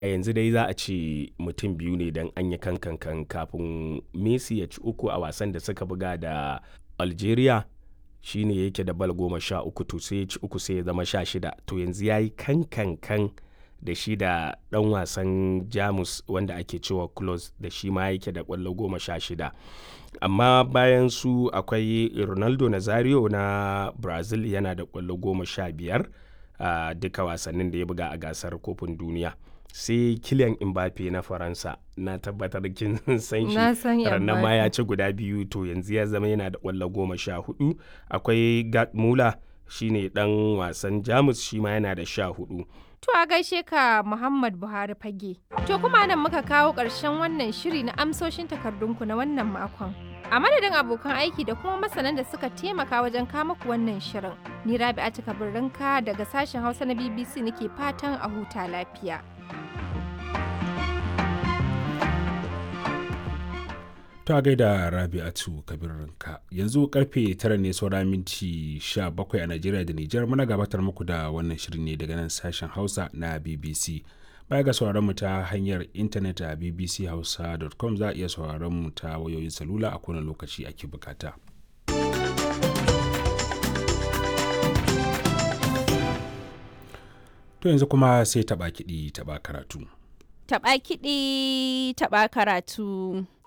a yanzu dai za a ce mutum biyu ne don an yi kankan kafin messi ya ci uku a wasan da suka buga da algeria shine yake da bal goma sha uku to sai ya ci uku sai ya zama sha shida to yanzu ya yi kankankan da shi da dan wasan jamus wanda ake cewa close da shi ma yake da kwallo goma sha shida amma bayan su akwai ronaldo nazario na brazil yana da kwallo goma sha biyar a duka wasannin da ya buga a gasar kofin duniya sai kilian mbappe na faransa na tabbatar kin san Na shi san rannan ma Mbappe. ya ci guda biyu to yanzu ya zama yana da kwallo goma sha hudu akwai gerd muller shine dan wasan jamus shi ma yana da sha hudu To a gaishe ka Muhammad Buhari fage. To kuma nan muka kawo ƙarshen wannan shiri na amsoshin takardunku na wannan makon. A madadin abokan aiki da kuma masanan da suka taimaka wajen kama ku wannan shirin. Ni Rabi'atu Kabirrinka daga sashen Hausa na BBC nake fatan a huta lafiya. ta gaida rabi'atu kabirinka yanzu karfe tara ne saura minti 17 a najeriya da nijar muna gabatar muku da wannan shirin ne daga nan sashen hausa na bbc baya ga sauraron mu ta hanyar intanet a bbchausa.com za a iya sauraron mu ta wayoyin salula a kowane lokaci ake bukata to yanzu kuma sai taba kiɗi taba karatu Taɓa kiɗi, taɓa karatu.